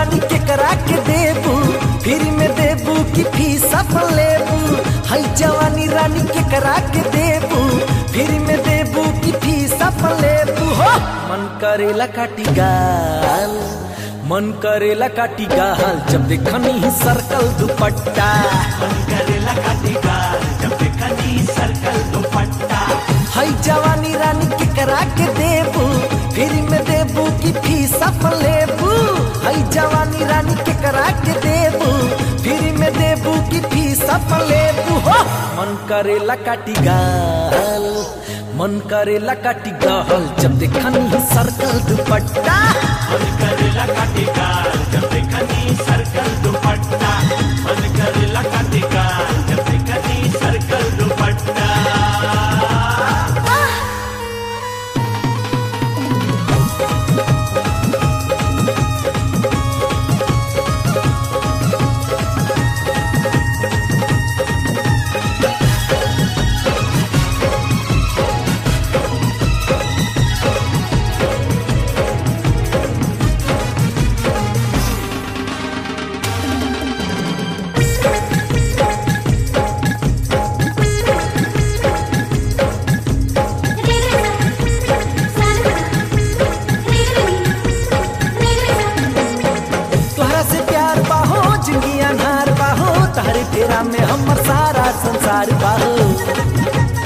रानी के करा के देबू फिर में देबू कि फीस अपन लेबू हई जवानी रानी के करा के देबू फिर में देबू कि फीस अपन लेबू हो मन करेला काटी गाल मन करेला काटी गाल जब देखनी ही सर्कल दुपट्टा मन करेला काटेगा जब देखनी सर्कल दुपट्टा हई जवानी रानी के करा के देबू फिर में देबू कि फीस अपन लेबू हई जवानी रानी के करा के देबू फिर में देबू कि फीस अपन लेबू हो मन करेला काटी गाल मन करेला काटी गाल जब देखनी ही सर्कल दुपट्टा मन करेला काटेगा जब देखनी सर्कल दुपट्टा मन करेला काटेगा जब देखनी सर्कल दुपट्टा तोहरा से प्यार बाहो जिंदगी अनहार बाहो तारे फेरा में हमर सारा संसार बाहो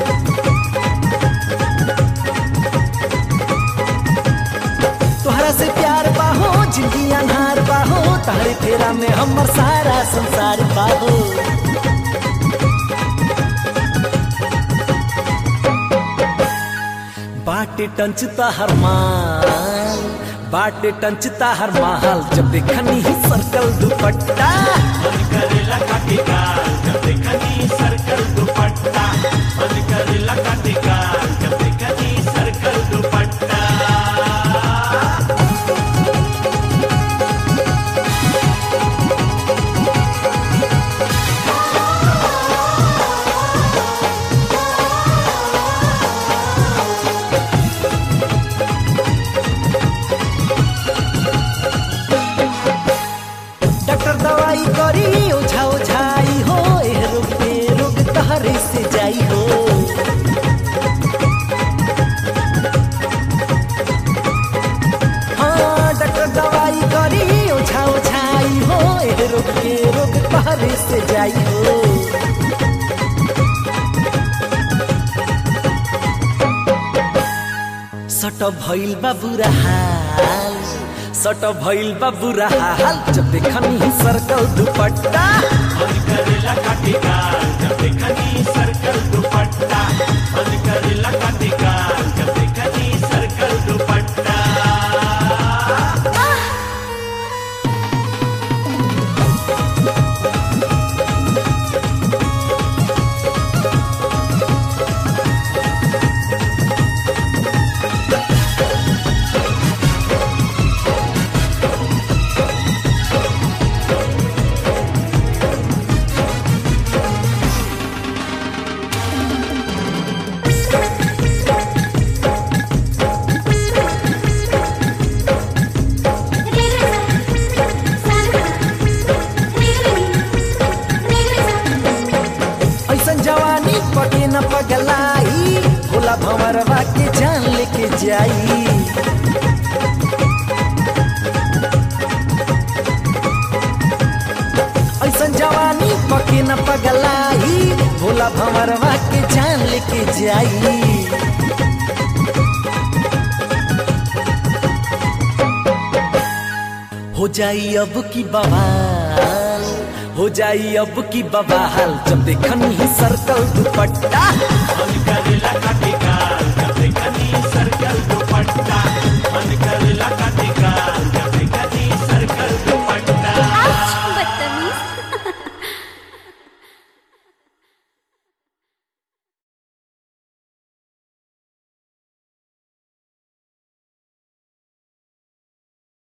तोहरा से प्यार बाहो जिंदगी अनहार बाहो तारे फेरा में हमर सारा संसार बाहो बाटे टंचता हर माल बाटे टंचता हर माल जब देखनी ही सर्कल दुपट्टा मन करेला काटेगा जब देखनी सर्कल दुपट्टा मन करेला काटेगा जब देखनी सर्कल दुपट्टा डॉक्टर दवाई करी ओझा ओझाई हो ए रोग पे रोग तहरे से जाई हो हाँ डॉक्टर दवाई करी ओझा ओझाई हो ए रोग पे रोग तहरे से जाई हो सट भइल बा बुरा हाल सट भइल बा बुरा हाल जब देखनी ही सर्कल दुपट्टा मन करेला काटेगा जब देखनी सर्कल दुपट्टा मन करेला काटेगा जब देखनी सर्कल दुपट्टा ऐसन जवानी पटे न पगलाई भोला भंवरवा के जान लेके जाई ऐसन जवानी पके न पगलाई भोला भंवरवा के जान लेके जाई हो जाई अब की बवाल हो जाई अब की बवाल जब देखनी ही सर्कल दुपट्टा मन